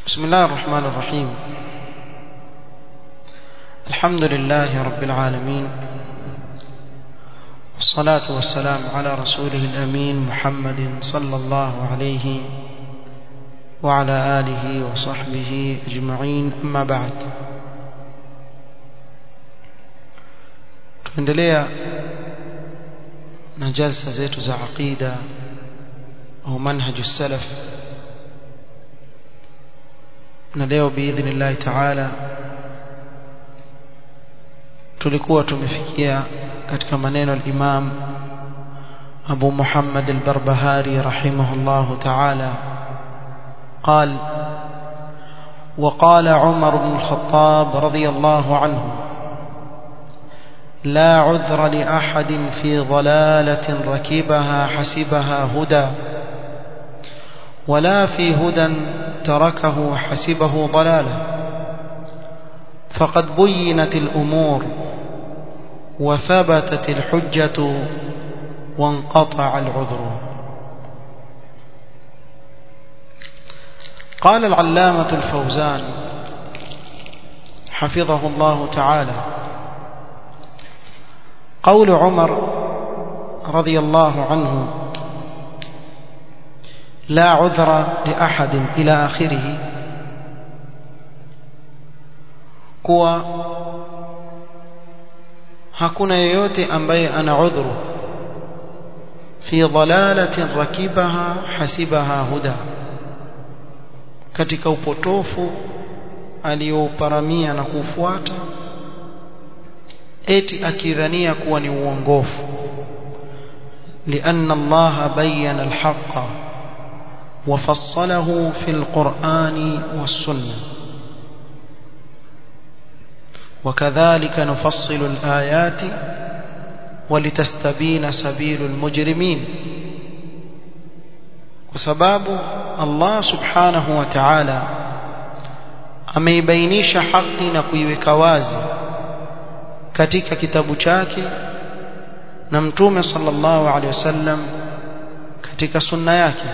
بسم الله الرحمن الرحيم الحمد لله رب العالمين والصلاة والسلام على رسوله الأمين محمد صلى الله عليه وعلى آله وصحبه أجمعين أما بعد tuendelea na jalsa zetu za aqida au manhaju salaf na leo biidhnillahi taala tulikuwa tumefikia katika maneno al-Imam Abu Muhammad al-Barbahari rahimahullah ta'ala قال وقال عمر بن الخطاب رضي الله عنه لا عذر لأحد في ضلالة ركبها حسبها هدى ولا في هدى تركه حسبه ضلالا فقد بينت الأمور وثبتت الحجة وانقطع العذر قال العلامة الفوزان حفظه الله تعالى قول عمر رضي الله عنه لا عذر لأحد إلى آخره kuwa hakuna yeyote ambaye ana udhuru fi dhalalatin rakibaha hasibaha huda katika upotofu aliyouparamia na kufuata eti akidhania kuwa ni uongofu لأن الله بين الحق وفصله في القرآن والسنة وكذلك نفصل الآيات ولتستبين سبيل المجرمين وسباب الله سبحانه وتعالى ameibainisha haki na kuiweka wazi katika kitabu chake na mtume sallallahu alaihi wasallam katika sunna yake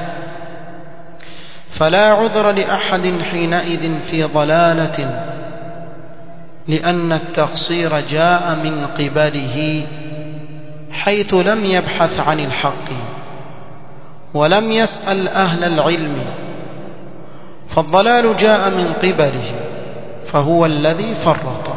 فلا عذر لأحد حينئذ في ضلالة لأن التقصير جاء من قبله حيث لم يبحث عن الحق ولم يسأل أهل العلم فالضلال جاء من قبله فهو الذي فرط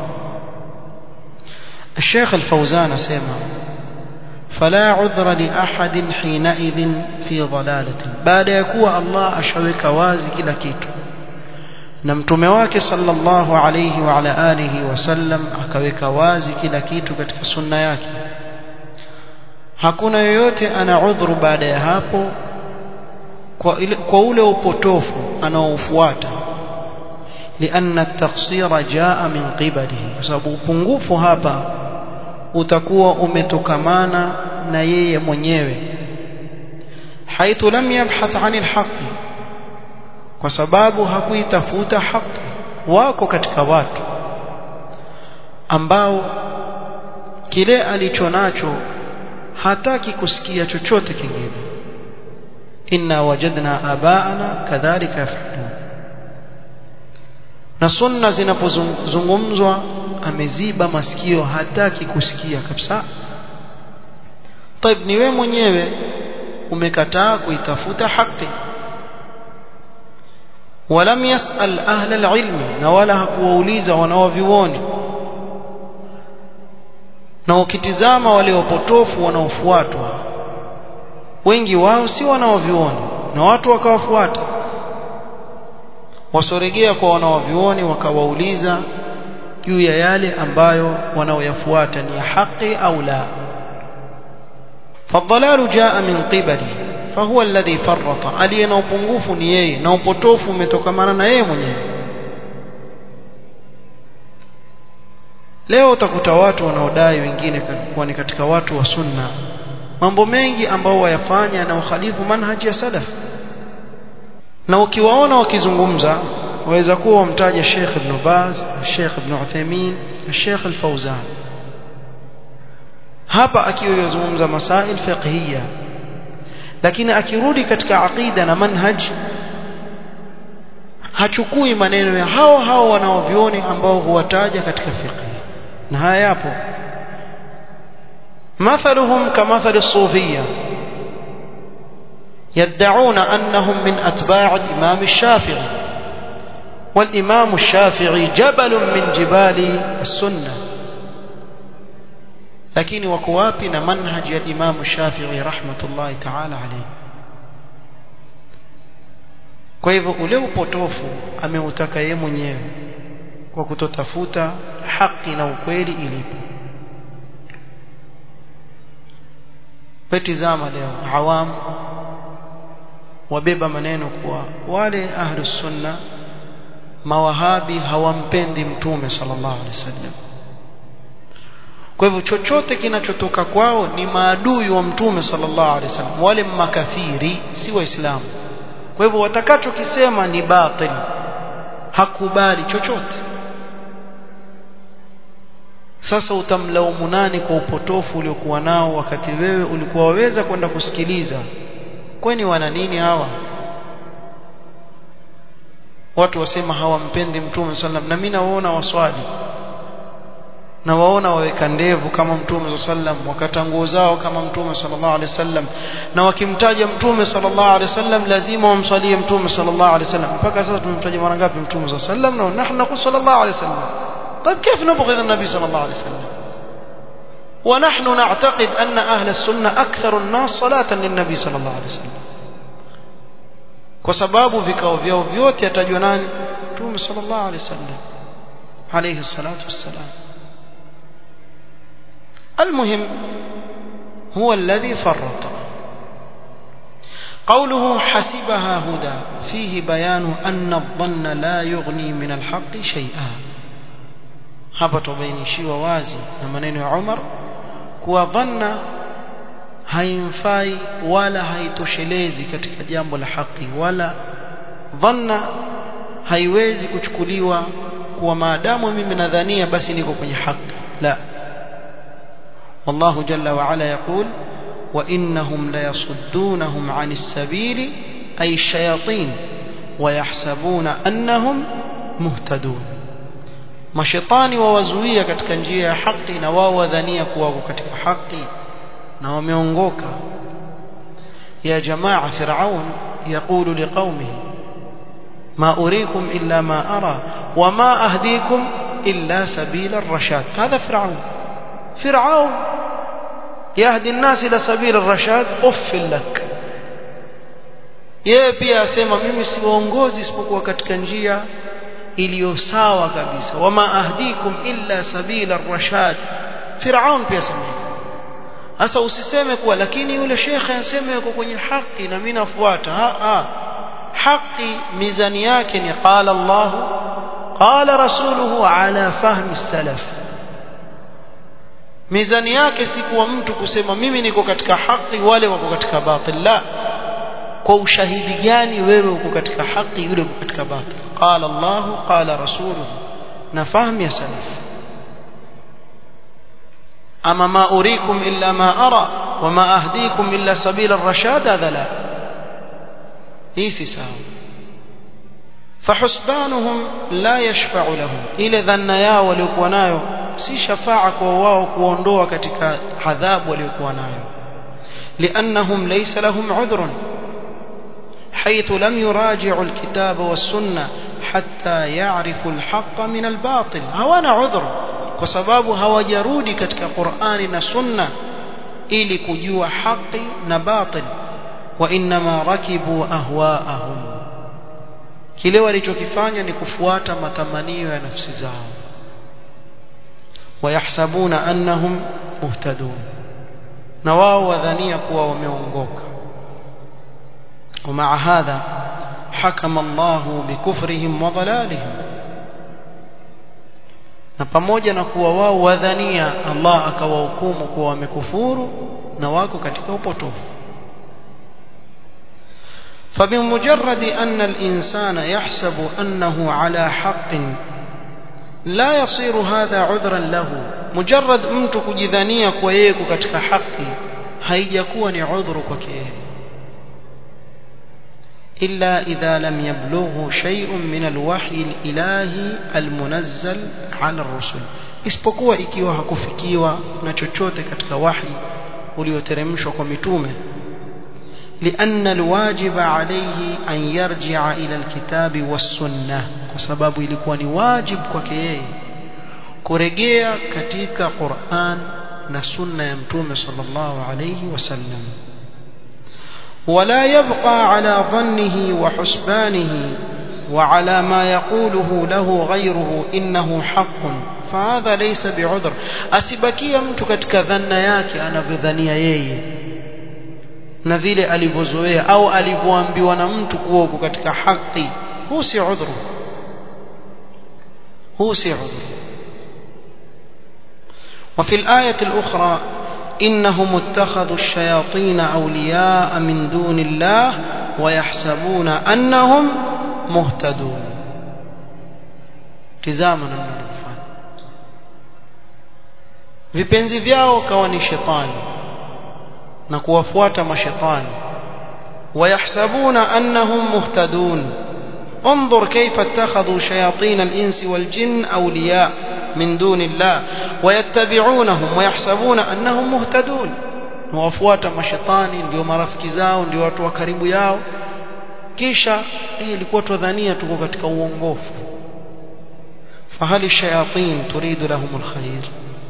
الشيخ الفوزان سيما فلا عذر لأحد حينئذ في ضلالة بعد يكون الله أشوك وازي كلا كيتو na mtume wake sallallahu alayhi wa ala alihi wasallam akaweka wazi kila kitu katika sunna yake hakuna yoyote ana udhuru baada ya hapo kwa, ile, kwa ule upotofu anaofuata lianna at-taqsira jaa min qibalihi kwa sababu upungufu hapa utakuwa umetokamana na yeye mwenyewe haithu lam yabhath 'anil haqqi kwa sababu hakuitafuta haki wako katika watu ambao kile alicho nacho hataki kusikia chochote kingine inna wajadna abaana kadhalika yafalun na sunna zinapozungumzwa ameziba masikio hataki kusikia kabisa طيب ni wewe mwenyewe umekataa kuitafuta haki ولم يسأل أهل العلم نولا hakuwauliza wanaovioni na ukitizama wale wapotofu wanaofuatwa wengi wao si wanaovioni na watu wakawafuata wasoregea kwa wanaovioni wakawauliza juu ya yale ambayo wanaoyafuata ni ya haki au la فالضلال جاء من قبله فهو الذي فرط aliye na upungufu ni yeye na upotofu umetokamana na yeye mwenyewe leo utakuta watu wanaodai wengine kuwa ni katika watu wa sunna mambo mengi ambao wayafanya na ukhalifu manhaji ya salaf na ukiwaona wakizungumza waweza kuwa wamtaja Sheikh Ibn Baz, Sheikh Ibn Uthaymeen, Sheikh Al-Fawzan hapa akiwa yazungumza masail fiqhiyya lakini akirudi katika aqida na manhaj hachukui maneno ya hao hao wanaovioni ambao huwataja katika fiqh na haya yapo مثلهم كمثل الصوفية يدعون أنهم من أتباع الإمام الشافعي والإمام الشافعي جبل من جبال السنة لكن وكوابنا منهج الإمام الشافعي رحمة الله تعالى عليه kwa hivyo ule upotofu ameutaka yeye mwenyewe kwa kutotafuta haki na ukweli ilipo petizama leo awam wabeba maneno kuwa wale ahlus sunna mawahabi hawampendi mtume sallallahu alaihi wasallam kwa hivyo chochote kinachotoka kwao ni maadui wa mtume sallallahu alaihi wasallam wale makafiri si waislamu kwa hivyo watakachokisema ni batil hakubali chochote sasa utamlaumu nani kwa upotofu uliokuwa nao wakati wewe ulikuwa waweza kwenda kusikiliza kwani wana nini hawa watu wasema hawampendi mtume sallam na mimi nawaona waswali na waona waweka ndevu kama mtume sallam wakata nguo zao kama mtume sallallahu alaihi wasallam na wakimtaja mtume sallallahu alaihi wasallam lazima wamswalie mtume sallallahu alaihi wasallam mpaka sasa tumemtaja mara ngapi mtume sallam na nahnu naqul sallallahu alaihi wasallam طيب كيف نبغض النبي صلى الله عليه وسلم ونحن نعتقد أن أهل السنة أكثر الناس صلاة للنبي صلى الله عليه وسلم kwa sababu vikao vyao vyote yatajwa nani mtume sallallahu alaihi wasallam alayhi salatu wassalam المهم هو الذي فرط قوله حسبها هدى فيه بيان أن الظن لا يغني من الحق شيئا hapa tubainishiwa wazi na maneno ya Umar kuwa dhanna haimfai wala haitoshelezi katika jambo la haki wala dhanna haiwezi kuchukuliwa kuwa maadamu mimi nadhania basi niko kwenye haki la والله جل وعلا يقول وإنهم ليصدونهم عن السبيل أي الشياطين ويحسبون أنهم مهتدون mashetani wawazuia katika njia ya haki na wao wadhania kuwa wako katika haki na wameongoka ya jamaa firaun يقول لقومه ما أريكم إلا ما أرى وما أهديكم إلا سبيل الرشاد هذا فرعون فرعون يهدي الناس إلى سبيل الرشاد أف لك yeye pia asema mimi siwaongozi isipokuwa katika njia iliyo sawa kabisa wama ahdikum illa sabila rashad Firaun pia sema sasa usiseme kuwa lakini yule shekhe anasema yuko kwenye haki na mimi nafuata ha ha haki mizani yake ni qala Allah qala rasuluhu ala fahmi salaf mizani yake si kuwa mtu kusema mimi niko katika haki wale wako katika batil la kwa ushahidi gani wewe uko katika haki yule uko katika batil qala Allah qala rasuluhu na fahamu ya salaf ama ma urikum illa ma ara wama ahdikum illa sabila ar-rashad hadha la hii si sawa فحسبانهم لا يشفع لهم ile dhanna yao waliokuwa nayo si shafaa kwa wao kuondoa katika adhabu waliokuwa nayo لانهم ليس لهم عذر حيث لم يراجعوا الكتاب والسنه حتى يعرفوا الحق من الباطل hawana عذر kwa sababu hawajarudi katika Qur'ani na Sunna ili kujua haki na batil wa inma rakibu ahwaahum kile walichokifanya ni kufuata matamanio ya nafsi zao wayahsabuna annahum muhtadun na wao wadhania kuwa wameongoka ومع هذا حكم الله بكفرهم وضلالهم na pamoja na kuwa wao wadhania Allah akawahukumu kuwa wamekufuru na wako katika upotofu فبمجرد أن الإنسان يحسب أنه على حق لا يصير هذا عذرا له مجرد mtu kujidhania kwa yeye katika haki haijakuwa ni udhuru kwake إلا إذا لم يبلغه شيء من الوحي الإلهي المنزل على الرسل isipokuwa ikiwa hakufikiwa na chochote katika wahi ulioteremshwa kwa mitume لأن الواجب عليه أن يرجع إلى الكتاب والسنة وسبب ilikuwa ni wajib kwake yeye kurejea katika Qur'an na sunna ya mtume sallallahu alayhi wasallam ولا يبقى على ظنه وحسبانه وعلى ما يقوله له غيره إنه حق فهذا ليس بعذر asibakia mtu katika dhanna yake anavyodhania yeye na vile alivyozoea au alivyoambiwa na mtu kuwa uko katika haki huu si udhuru huu si udhuru وفي الآية الأخرى إنهم اتخذوا الشياطين أولياء من دون الله ويحسبون أنهم مهتدون tizama namna walivyofanya vipenzi vyao kawa ni shetani na kuwafuata mashetani wayahsabuna annahum muhtadun انظر كيف اتخذوا شياطين الإنس والجن أولياء من دون الله ويتبعونهم ويحسبون أنهم مهتدون wafuata mashetani ndio marafiki zao ndio watu wa karibu yao kisha eh ilikuwa tudhania tuko katika uongofu fahali shayatin turidu lahum alkhair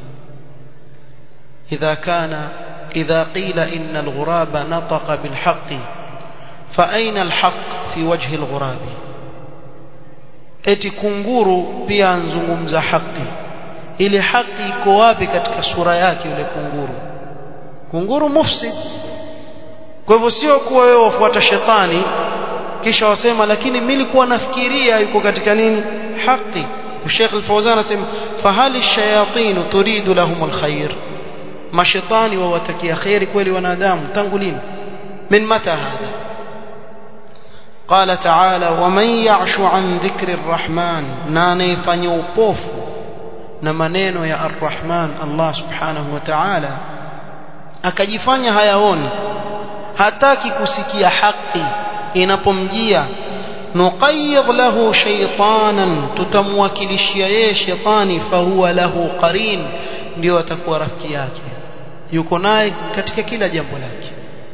idha kana idha qila inna alghuraba nataqa bilhaqq fa aina alhaq fi wajhi alghurabi eti kunguru pia anzungumza haki ile haki iko wapi katika sura yake yule kunguru kunguru mufsid kwa hivyo sio kuwa wewe wafuata shetani kisha wasema lakini mimi nilikuwa nafikiria yuko katika nini haki Sheikh Al-Fawzan anasema fahali shayatin turidu lahum alkhair mashaitani wawatakia khairi kweli wanadamu tangu lini min mata hadha قال تعالى ومن يعش عن ذكر الرحمن ناني فنيوبوف نمنينو يا الرحمن الله سبحانه وتعالى akajifanya hayaoni hataki kusikia haki inapomjia nuqayyid lahu shaytanan tutamwakilishia yeye shetani fahuwa lahu qarin ndio atakuwa rafiki yake yuko naye katika kila jambo lake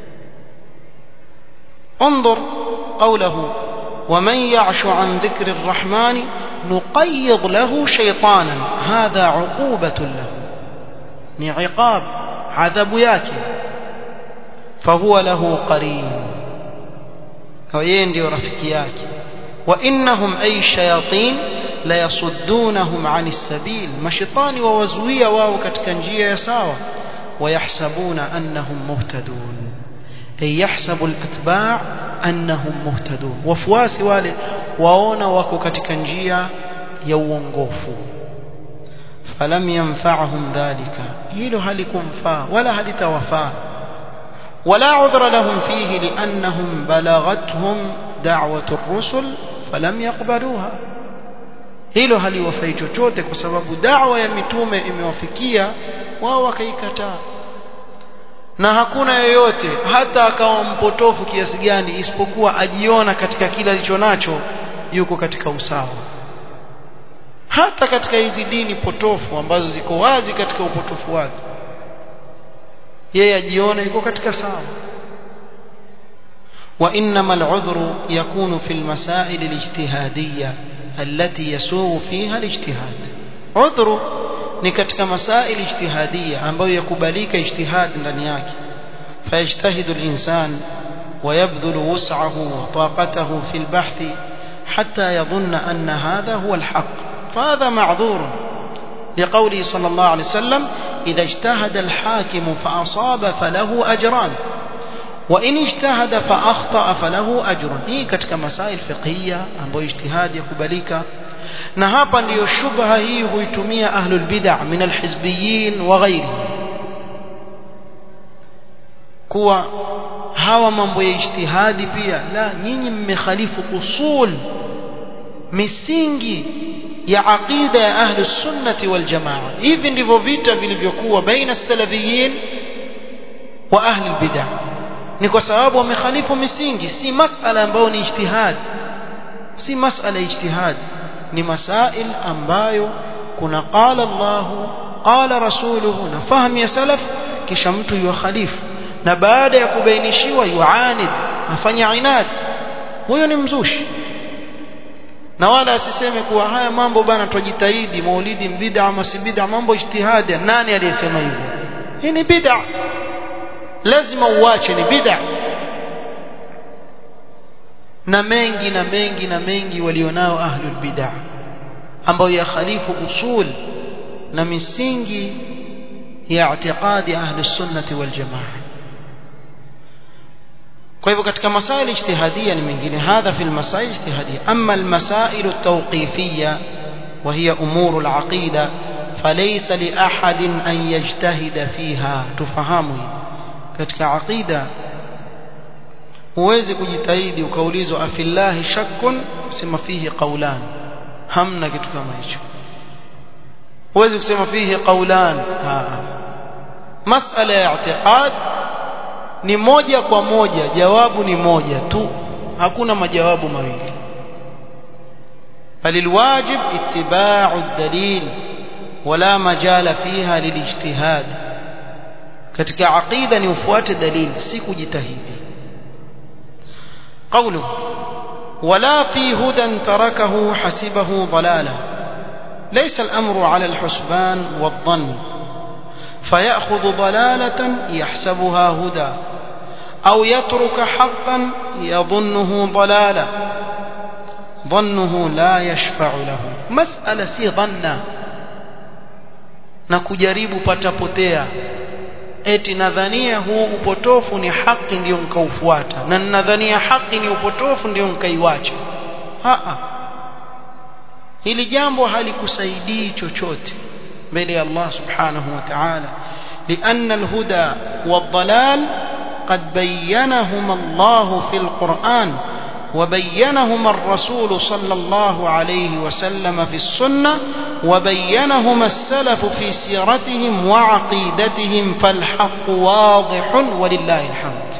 انظر قوله ومن يعش عن ذكر الرحمن نقيض له شيطانا هذا عقوبة له عقاب عذاب yake فهو له قرين ويين ndio rafiki yake وانهم اي الشياطين la yasuddunahum ani sabil mashitani wawazuia wao katika njia ya sawa wayahsabuna annahum muhtadun ay yahsabu alatba' annahum muhtadun wafuasi wale waona wako katika njia ya uongofu falam yanfa'hum dhalika hilo halikumfaa wala halitawafaa ولا عذر لهم فيه لأنهم بلغتهم دعوة الرسل فلم يقبلوها hilo haliwafai chochote kwa sababu dawa ya mitume imewafikia wao wakaikataa na hakuna yeyote hata akawa mpotofu kiasi gani isipokuwa ajiona katika kila alicho nacho yuko katika usawa hata katika hizi dini potofu ambazo ziko wazi katika upotofu wake yeye ajiona yuko katika sawa وإنما العذر يكون في المسائل الاجتهادية التي يسوغ فيها الاجتهاد عذر ni katika masaili ijtihadia ambayo yakubalika ijtihad ndani yake fayajtahidu al-insan ويبذل وسعه وطاقته في البحث حتى يظن أن هذا هو الحق فهذا معذور لقوله صلى الله عليه وسلم إذا اجتهد الحاكم فأصاب فله أجران وإن اجتهد فأخطأ فله أجر hii katika masail fiqhiyya ambayo ijtihad yakubalika na hapa ndiyo shubha hii huitumia ahlul bid'ah min alhizbiyyin wa ghairi kuwa hawa mambo ya ijtihadi pia la nyinyi mmekhalifu usul misingi ya aqida ya ahli sunnati wal jamaa hivi ndivyo vita vilivyokuwa baina salafiyin wa ahli bid'ah ni kwa sababu wamekhalifu misingi si masala ambayo ni ijtihad si masala ijtihad ni masail ambayo kuna qala Allah qala rasuluhu na fahamu ya salaf kisha mtu yukhalifu na baada ya kubainishiwa yuanid afanya inad huyo ni mzushi na wala asiseme kuwa haya mambo bana tujitahidi maulidi bid'a ama si bid'a mambo ijtihadi nani aliyesema hivyo hii ni bid'a lazima uache ni bid'a na mengi na mengi na mengi walionao ahlul bid'a ambao yakhalifu usul na misingi ya i'tiqadi ahli sunnati wal jamaa kwa hivyo katika masaili ijtihadia ni mengine hadha fi almasail ijtihadia amma almasail at-tawqifiyya wa hiya umur al-aqida falaysa li ahadin an yajtahida fiha tufahamu hili katika aqida huwezi kujitahidi ukaulizwa afillahi shakkun sema fihi qawlan hamna kitu kama hicho huwezi kusema fihi qawlan masala ya i'tiqad ni moja kwa moja jawabu ni moja tu hakuna majawabu mawili فللواجب اتباع الدليل ولا مجال فيها للاجتهاد katika aqida ni ufuate dalili si kujitahidi قوله ولا في هدى تركه حسبه ضلالا ليس الأمر على الحسبان والظن فيأخذ ضلالة يحسبها هدى أو يترك حقا يظنه ضلالا ظنه لا يشفع له مسألة سي ظنا نكجريب patapotea eti nadhania huu upotofu ni haki ndio nkaufuata na nadhania haki ni upotofu ndio nkaiwacha haa hili jambo halikusaidii chochote mbele ya Allah subhanahu wa ta'ala لأن الهدى والضلال قد بينهما الله في القرآن وبينهما الرسول صلى الله عليه وسلم في السنة وبينهما السلف في سيرتهم وعقيدتهم فالحق واضح ولله الحمد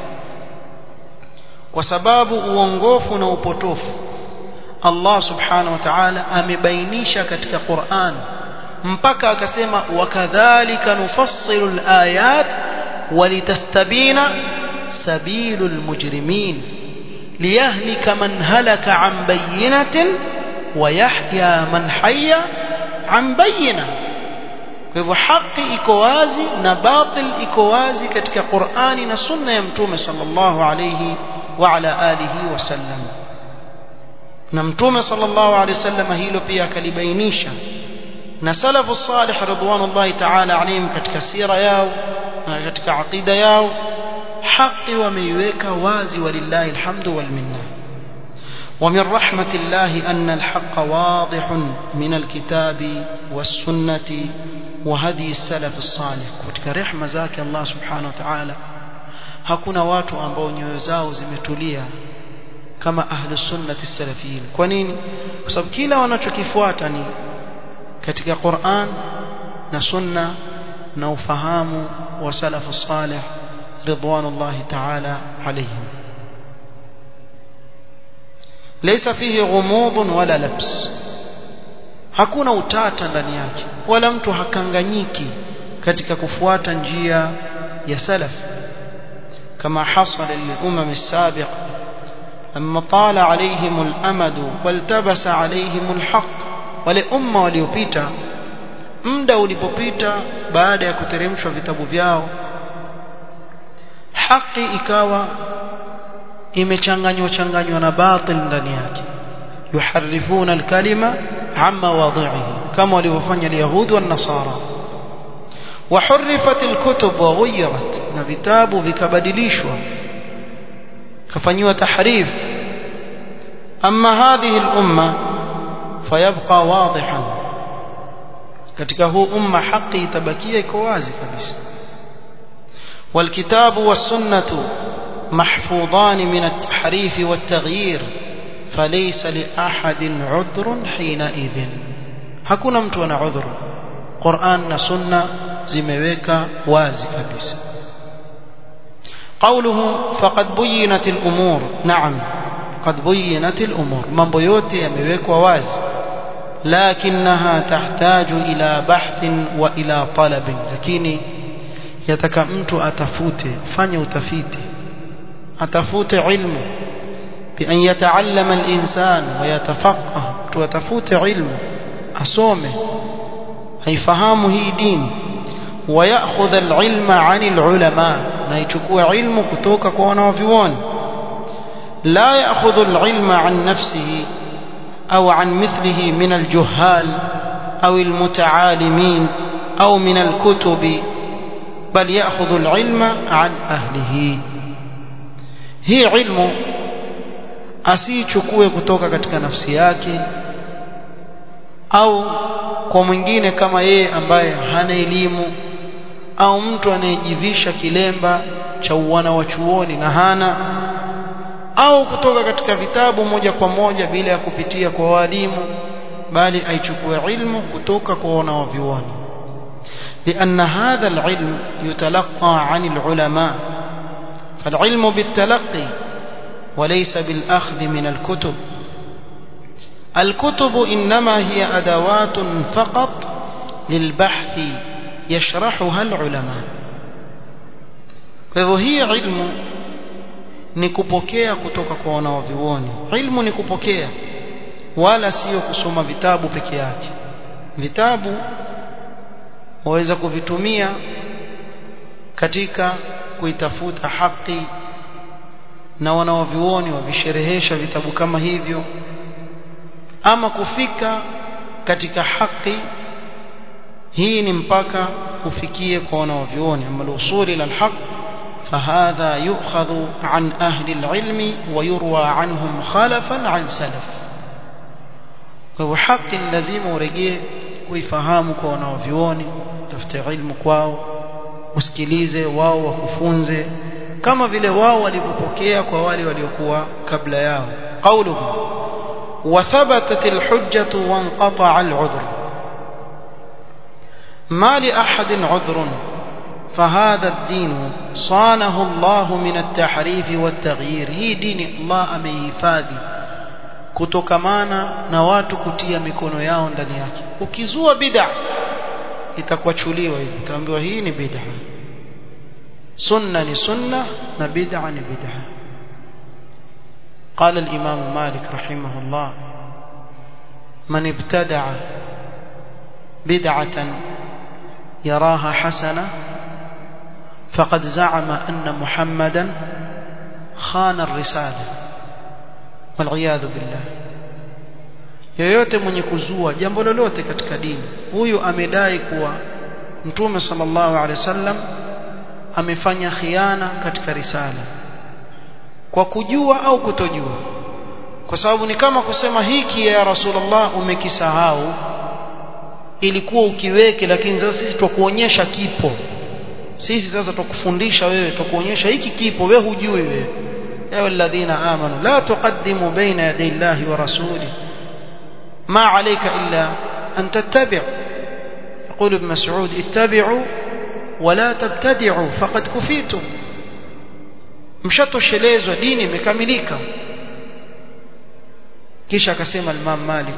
وسباب uongofu na upotofu Allah subhanahu wa ta'ala amebainisha katika Qur'an mpaka akasema wakadhalika nufassilu alayat walitastabina sabilul mujrimin liyahlika man halaka an bayyinatin wa yahya man hayya an bayyina kwa hivyo haki iko wazi na batil iko wazi katika Qur'ani na sunna ya mtume sallallahu alayhi wa ala alihi wasallam na mtume sallallahu alayhi wasallam hilo pia akalibainisha na salafu salih ridwanullahi ta'ala alayhim katika sira yao na katika aqida yao haki wameiweka wazi walillahi alhamdu wal minna ومن رحمة الله أن الحق واضح من الكتاب والسنة وهدي السلف الصالح katika rehema zake Allah subhanahu wa ta'ala hakuna watu ambao nyoyo zao zimetulia kama ahli sunnati salafiyin kwa nini kwa sababu kila wanachokifuata ni katika Qur'an na sunna na ufahamu wa salafu salih ridwanullahi ta'ala alayhim laysa fihi ghumudun wala labs hakuna utata ndani yake wala mtu hakanganyiki katika kufuata njia ya salaf kama hasala lilumam as-sabiq لما طال عليهم الأمد والتبس عليهم الحق wale umma waliopita muda ulipopita baada ya kuteremshwa vitabu vyao haki ikawa imechanganywa changanywa na batil ndani yake yuharifuna alkalima amma wadhihi kama walivyofanya alyahudi wan nasara وحرفت الكتب وغيرت na vitabu vikabadilishwa kafanywa tahrif amma hadhihi al-umma fayabqa wadihan katika huu umma haki itabakia iko wazi kabisa والكتاب والسنة محفوظان من التحريف والتغيير فليس لأحد عذر حينئذ hakuna mtu ana udhuru Qur'an na Sunna zimeweka wazi kabisa قوله فقد بينت الأمور نعم قد بينت الأمور mambo yote yamewekwa wazi لكنها تحتاج إلى بحث وإلى طلب lakini yataka mtu atafute fanye utafiti atafute ilmu بأن يتعلم الإنسان ويتفقه وتفوت علم أصومه هيفهمه هي دين ويأخذ العلم عن العلماء نيتكو علم كتوك كوانا وفيوان لا يأخذ العلم عن نفسه أو عن مثله من الجهال أو المتعالمين أو من الكتب بل يأخذ العلم عن أهله هي علم asiichukue kutoka katika nafsi yake au kwa mwingine kama yeye ambaye hana elimu au mtu anayejivisha kilemba cha uwana wa chuoni na hana au kutoka katika vitabu moja kwa moja bila ya kupitia kwa walimu bali aichukue ilmu kutoka kwa wanawavyuoni لأن هذا العلم يتلقى عن العلماء فالعلم بالتلقي وليس بالأخذ من الكتب الكتب إنما هي أدوات فقط للبحث يشرحها العلماء فهو هي علم ni kupokea kutoka kwa wanaovioni ilmu ni kupokea wala sio kusoma vitabu peke yake vitabu waweza kuvitumia katika kuitafuta haki na wanaovioni wavisherehesha vitabu kama hivyo ama kufika katika haki hii ni mpaka ufikie kwa wanaovioni ama usuli ila alhaq فهذا يؤخذ عن أهل العلم ويروى عنهم خلفا عن سلف وهو حق لازم ورجيه kuifahamu kwa wanaovioni tafute ilmu kwao usikilize wao wakufunze kama vile wao walivyopokea kwa wale waliokuwa kabla yao qauluhu وثبتت الحجة وانقطع العذر ما لأحد عذر فهذا الدين صانه الله من التحريف والتغيير هي دين الله amehifadhi kutokamana na watu kutia mikono yao ndani yake ukizua bid'a itakuachuliwa hivi utaambiwa hii ni bid'a sunna ni sunna na bid'a ni bid'a قال الإمام مالك رحمه الله من ابتدع بدعة يراها حسنة فقد زعم أن محمدا خان الرسالة والعياذ بالله yoyote mwenye kuzua jambo lolote katika dini huyu amedai kuwa mtume sallallahu alaihi wasallam amefanya khiana katika risala kwa kujua au kutojua kwa sababu ni kama kusema hiki ya rasulullah umekisahau ilikuwa ukiweke lakini sasa sisi tukuonyesha kipo sisi sasa tukufundisha wewe tukuonyesha hiki kipo wewe hujui wewe ya alladhina amanu la tuqaddimu baina yaday llahi wa rasuli ma alayka illa an tattabi' يقول ابن مسعود اتبعوا ولا تبتدعوا فقد كفيتم mshatoshelezwa dini imekamilika kisha akasema Imam Malik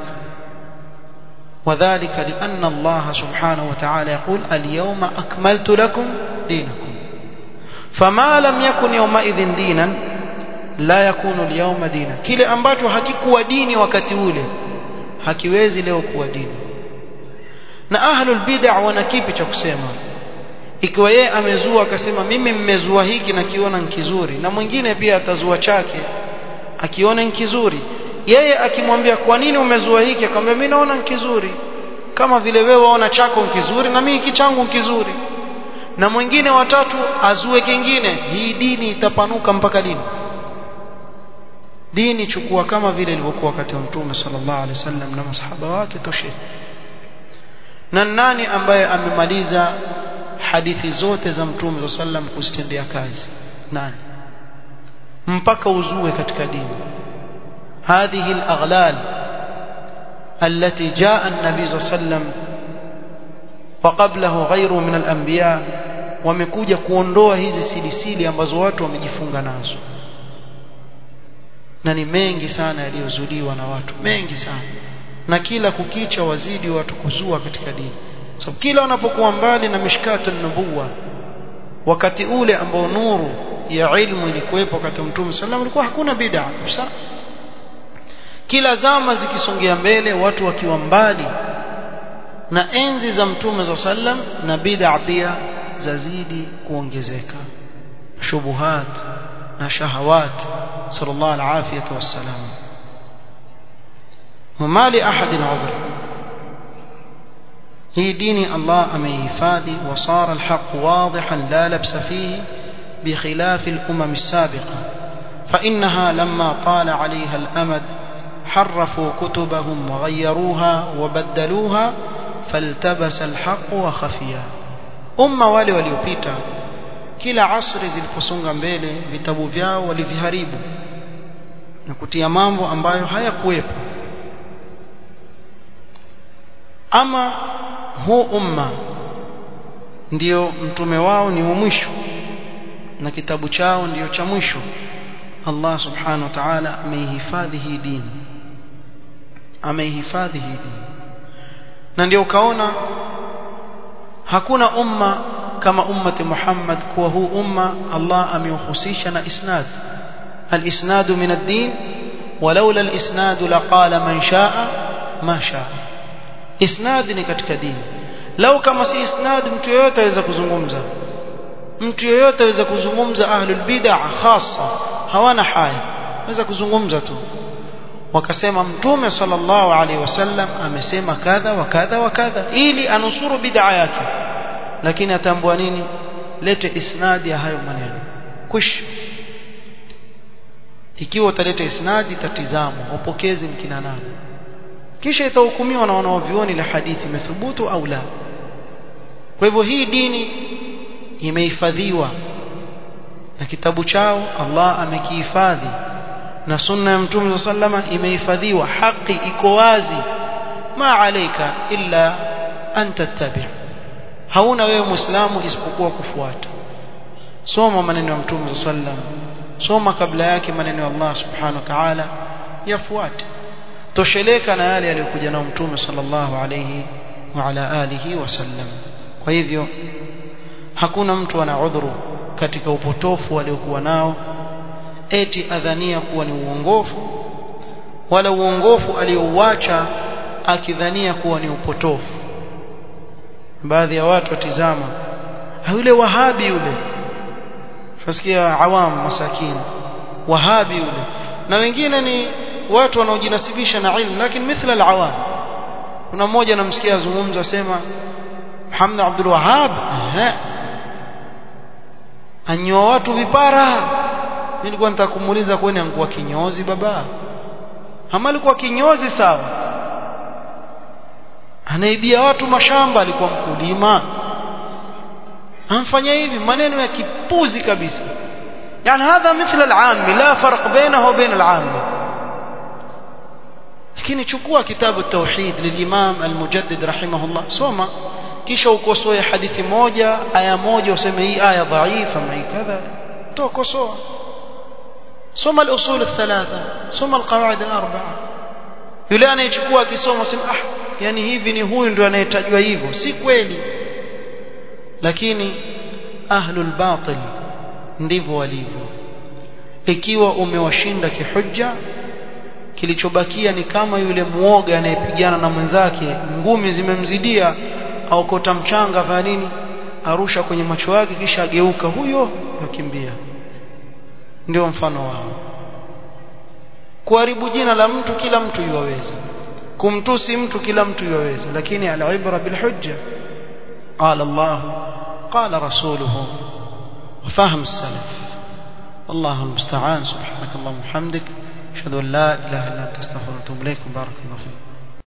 وذلك لأن الله سبحانه وتعالى يقول اليوم أكملت لكم دينكم فما لم يكن يومئذ دينا لا يكون اليوم دينا kile ambacho hakikuwa dini wakati ule hakiwezi leo kuwa dini na ahlul bid'ah wana kipi cha kusema ikiwa yeye amezua akasema mimi mmezua hiki na kiona nkizuri na mwingine pia atazua chake akiona nkizuri yeye akimwambia kwa nini umezua hiki akamwambia mimi naona nkizuri kama vile wewe waona chako nkizuri na mimi hiki changu nkizuri na mwingine watatu azue kingine hii dini itapanuka mpaka lini dini chukua kama vile ilivyokuwa wakati wa mtume sallallahu alaihi wasallam na masahaba wake toshe na nani ambaye amemaliza hadithi zote za mtume sallam kuzitendea kazi nani mpaka uzue katika dini هذه الأغلال التي جاء النبي صلى الله عليه وسلم وقبله غيره من الأنبياء wamekuja kuondoa hizi silisili ambazo watu wamejifunga nazo na ni mengi sana yaliyozuliwa na watu mengi sana na kila kukicha wazidi watu kuzua katika dini sababu so, kila wanapokuwa mbali na mishkatu nubuwa wakati ule ambao nuru ya ilmu ilikuwepo wakati wa Mtume sallam ilikuwa hakuna bid'a kabisa kila zama zikisongea mbele watu wakiwa mbali na enzi za Mtume za sallam na bid'a pia zazidi kuongezeka shubuhat na shahawat sallallahu alafiyatu wassalam وما لأحد عذر هي دين الله أميفادي وصار الحق واضحا لا لبس فيه بخلاف الأمم السابقة فإنها لما طال عليها الأمد حرفوا كتبهم وغيروها وبدلوها فالتبس الحق وخفيا أمة wale waliopita kila asri ziliposonga mbele vitabu vyao waliviharibu na kutia mambo ambayo hayakuwepo ama huu umma ndio mtume wao ni wa mwisho na kitabu chao ndio cha mwisho Allah subhanahu wa ta'ala ameihifadhi hii dini ameihifadhi hii dini na ndio ukaona hakuna umma kama ummati Muhammad kuwa huu umma Allah ameuhusisha na isnad al-isnad min ad-din ولولا الاسناد لقال من شاء ما شاء isnad ni katika dini lau kama si isnad mtu yeyote aweza kuzungumza mtu yeyote aweza kuzungumza ahlul bid'ah hasa hawana haya aweza kuzungumza tu wakasema mtume sallallahu alaihi wasallam amesema kadha wa kadha wa kadha ili anusuru bid'a yake lakini atambua nini lete isnadi ya hayo maneno kush ikiwa utaleta isnadi tatizama wapokezi mkina nani kisha itahukumiwa na wanaovioni la hadithi imethubutu au la kwa hivyo hii dini imehifadhiwa na kitabu chao Allah amekihifadhi na sunna ya mtume sallama imehifadhiwa haki iko wazi ma alaika illa an tattabi hauna wewe muislamu isipokuwa kufuata soma maneno ya mtume sallam soma kabla yake maneno ya Allah subhanahu wa ta'ala yafuate tosheleka na yale aliyokuja nao mtume sallallahu alayhi wa ala alihi wasallam kwa hivyo hakuna mtu ana udhuru katika upotofu aliokuwa nao eti adhania kuwa ni uongofu wala uongofu aliouacha akidhania kuwa ni upotofu baadhi ya watu watizama yule wahabi yule tunasikia awam masakini wahabi yule na wengine ni watu wanaojinasibisha na ilmu lakini mithla alawam kuna mmoja namsikia azungumza asema Muhammad Abdul Wahhab anyoa watu vipara mimi nilikuwa nataka kumuuliza kwani angekuwa kinyozi baba ama alikuwa kinyozi sawa anaibia watu mashamba alikuwa mkulima amfanya hivi maneno ya kipuzi kabisa yani hadha mithla al-aam la farq bainahu wa bain al-aam lakini chukua kitabu tauhid lilimam al-mujaddid rahimahullah soma kisha ukosoe hadithi moja aya moja useme hii aya dhaifa ama hii kadha tokosoa soma al-usul al-thalatha soma al-qawaid al-arba'a yule anayechukua akisoma sema ah yani hivi ni huyu ndio anayetajwa hivyo si kweli lakini ahlul batil ndivyo walivyo ikiwa umewashinda kihujja kilichobakia ni kama yule muoga anayepigana na mwenzake ngumi zimemzidia aokota mchanga fanya nini arusha kwenye macho yake kisha ageuka huyo yakimbia ndio mfano wao kuharibu jina la mtu kila mtu yuwaweza kumtusi mtu kila mtu yuwaweza lakini al-ibra bil hujja qala Allah qala rasuluhu وفهم السلف والله المستعان سبحانك اللهم وبحمدك اشهد ان لا اله الا انت استغفرك واتوب اليك بارك الله فيك